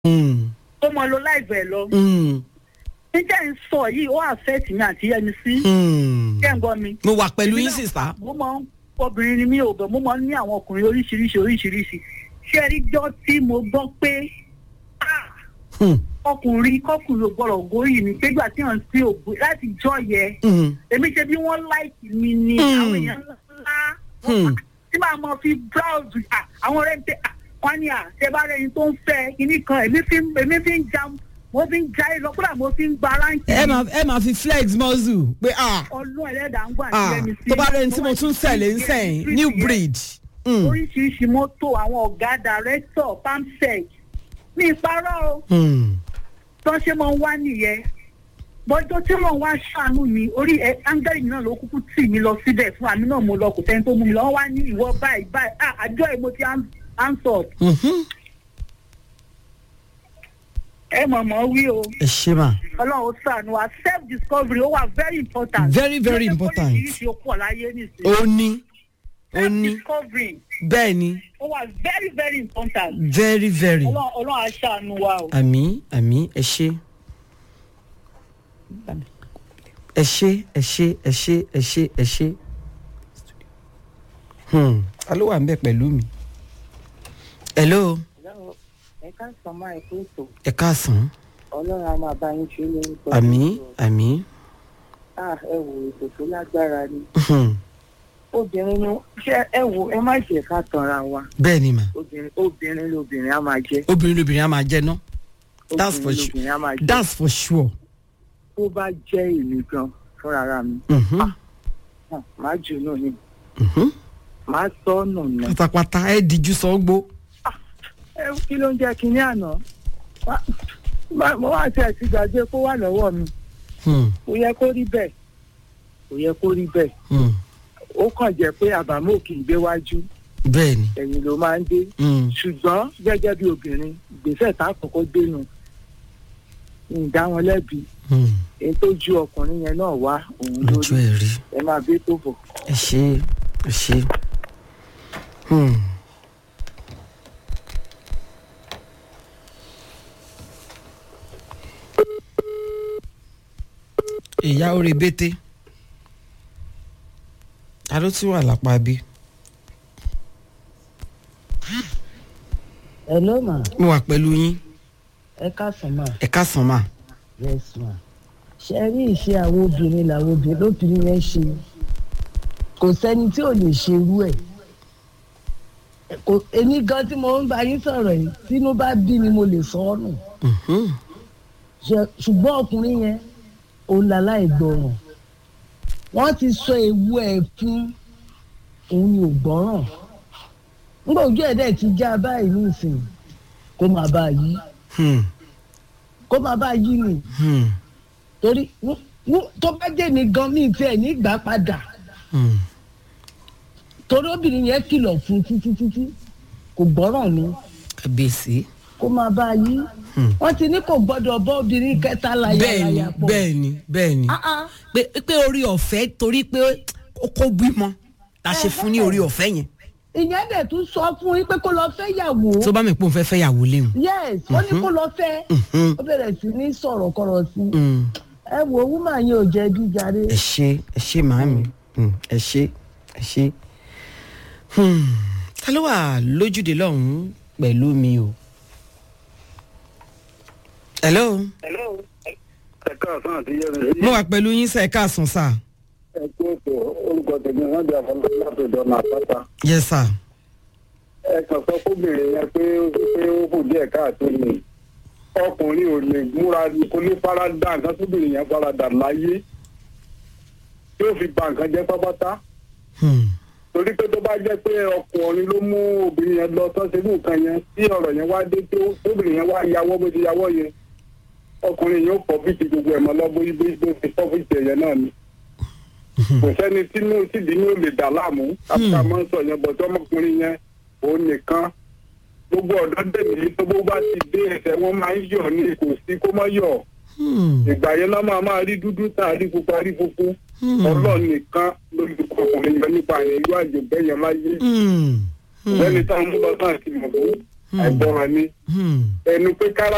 ó mọ lo láìpẹ́ lọ. níjà ń sọ yìí ó affect mi àti yẹmi sí. kẹ́ ń gbọ́ mi. mo wà pẹ̀lú Èmi yín náà- sísá. mo máa ń obìnrin ni mí ò bẹ̀ mo máa ń ní àwọn ọkùnrin oríṣiríṣi oríṣiríṣi ṣé ẹ rí jọ́ tí mo gbọ́ pé ah, ọkùnrin kọkùnrin ò gbọ́dọ̀ góyì mi pégbà tí wọ́n ti ògbó láti jọ yẹ èmi ṣe bí wọ́n láìkì mi ni Hmm. àwọn èèyàn ńlá tí màá mọ fi browse ah, àwọn ọ̀rẹ́ mi pé ah, wọ́n ní à ṣe bá rẹ̀ yín tó ń fẹ́ kinní kan èmi fi ń- èmi fi ń já mo fi ń já ẹ lọ kódà mo fi ń gba ráǹkì ẹ máa ẹ máa fi flex muscle pé ah ọlọ́ ẹlẹ́dàá ń gbà ah sílẹ̀ mi sí tó bá rẹ̀ ní tí mo tún tẹ̀lé ń sẹ́yìn new breed. Mm. oríṣiríṣi mọ́tò àwọn ọ̀gá dàrẹ́tọ̀ pamsec ní ìparọ́ o Mm. tó ṣe máa ń wá nìyẹn bọ́jọ́ tí wọ́n wá ṣàánú mi orí ẹ áńgẹ́lì náà ló kúkú tì mí lọ síbẹ̀ fún àmì náà mo lọ kò sẹ́ni tó mú mi lọ wọ́n wá ní ìwọ báyìí báyìí ah àjọ ẹ̀ mo ti answer Mhm. ẹ mọ̀mọ́ wí o ẹ ṣe mà. ọlọ́run ó ṣàánú wa self discovery ó wà very important Very, very important. oríṣiríṣi ó pọ̀ láyé nìsín ó ní ó self ní discovery bẹ́ẹ̀ ni ó wà very very important very very. ọlọ́run ọlọ́run á ṣàánú wa o. àmì àmì ẹ ṣe ẹ ṣe ẹ ṣe ẹ ṣe ẹ ṣe ẹ ṣe Hmm, ta ló wà ń bẹ pẹ̀lú mi. hello ẹ ká sọ máa ẹkú ètò ẹ káàsán ọlọ́run á máa bá yín ṣe lórúkọ àmì àmì ah ẹ wò ètò tó lágbára ni Hmm, obìnrin ni ṣé ẹ wò ẹ má jẹ́ ká tanra wa bẹ́ẹ̀ ni mà obìnrin obìnrin lobìnrin á máa jẹ́ obìnrin lóbìnrin á máa jẹ ná That's for obìnrin sure. lobìnrin á máa jẹ́ that's for sure. tó bá jẹ́ èmi gan fúnra mi Mhm, hàn, má jù náà ni mhm. má sọ ọ̀nà nà pátápátá ẹ díjú sọgbó. ẹ kí ló ń jẹ́ kínní àná Má- má- mo wá tẹ̀ sí gbàgbé kó wà lọ́wọ́ mi Hmm, kò yẹ kó rí bẹ́ẹ̀ kò yẹ kó rí bẹ́ẹ̀ hmm. ó kàn jẹ́ pé àbámọ̀ kì í gbé wájú bẹ́ẹ̀ ni. ẹ̀yìn ló máa ń dé Hmm, ṣùgbọ́n gẹ́gẹ́ bí obìnrin ìgbésẹ̀ tá a kọ́kọ́ gbénu ìdá wọn lẹ́bi hmm. èyí tó ju ọkùnrin yẹn náà wá òun lójú lórí ẹ rí. ẹ máa bí tó bọ̀. ẹ ṣe ẹ ṣe. Hmm. ìyá orí bété ta ló tún wà lápá bí. hello ma mo wà pẹ̀lú yín ẹ káàsán ma ẹ káàsán mà. yes ma ṣe rí ìṣe àwọn obìnrin làwọn obìnrin lóbìnrin yẹn ṣe kò sẹ́ni tí ò lè ṣe irú ẹ̀ kò èmi gan tí mo ń bá yín sọ̀rọ̀ yìí tínú bá bí mi mo lè sọ ọ́ nù Mhm. Ṣe- ṣùgbọ́n ọkùnrin yẹn òun làláì gbọràn wọ́n ti sọ ewu ẹ̀ fún òun ni ò gbọ́ràn nígbà ojú ẹ̀ dẹ̀ ti já báyìí nísìnyí kó máa bá a yí Hmm. kó máa bá a yí nìyí Hmm. torí wú- wú- tó bá jẹ́ ní gan mi tiẹ̀ ní ìgbà padà Hmm. torí obìnrin yẹn kìlọ̀ fún títí títí kò gbọ́ràn ni kábíyèsí. kó máa bá a yí Hmm. wọ́n ti ní kò gbọ́dọ̀ bọ́ obìnrin kẹta láyà bẹ́ẹ̀ ni láyà pọ̀ bẹ́ẹ̀ ni bẹ́ẹ̀ ni. Ah, ah. pé pé orí ọ̀fẹ́ torí pé ó kó bímọ la ṣe fún ní orí ọ̀fẹ́ yẹn. ìyẹn dẹ̀ tún sọ fún yín pé kó lọ fẹ́ yàwó tó bá mi pò ń fẹ́ fẹ́ yàwó léwu. yes ó ní kó lọ fẹ́ Mhm. ó bẹ̀rẹ̀ sí ní sọ̀rọ̀ kọ̀rọ̀ sí Hmm. ẹ wo wúmà yẹn ò jẹ́ bí jàre ẹ ṣe ẹ ṣe màámi Hmm. ẹ ṣe ẹ ṣe. Hmm. ta ló wà lójúde lọ́hùn-ún pẹ̀lú mi o. hello ẹ̀ka ọ̀sán àti yẹ́mi sí mo wà pẹ̀lú yín sẹ́ ẹ̀ káàsán sà. ẹ̀kú ètò orúkọ tèmi wọ́n di àfọlọ́ láti ìdọ́nà àpáta. yes sir. ẹ kàn sọ fóbìnrin yẹn pé ó fi pé ó kù díẹ̀ káàtó ni ọkùnrin ò lè múra kó ní farada nǹkan tóbìnrin yẹn farada láyé tí ó fi ba nǹkan jẹ́ pápátá Hmm. torí pé tó bá jẹ́ pé ọkùnrin ló mú obìnrin yẹn lọ tán ṣerú nǹkan yẹn tí ọ̀rọ̀ yẹn wá dé tó tóbìnrin yẹn wá yàwọ́ bó ti yàwọ́ yẹn ọkùnrin yẹn ó pọ̀ bí ti gbogbo ẹ̀ mọ́ lọ bó bó bó ti pọ́ fún ìtẹ̀yẹ náà ni kò sẹ́ni tínú tìdí ní ò lè dà láàmú káfíńtà máa ń sọ yẹn bọ̀ tí ọmọkùnrin yẹn òun nìkan gbogbo ọ̀dọ́ dẹ̀mí tó bó bá ti dé ẹsẹ̀ wọn máa ń yọ̀ ní kò sí kó má yọ̀ Hmm. ìgbà yẹn náà máa máa rí dúdú tá a rí pupa rí funfun Hmm. ọlọ́ọ̀ nìkan lórí ọkùnrin yẹn nípa ìlú àjẹbẹ́ yẹn láyé Hmm. Hmm. lẹ́ni táwọn mú lọ náà ti mọ̀ fún àìgbọràn ni Hmm. ẹnu pé kára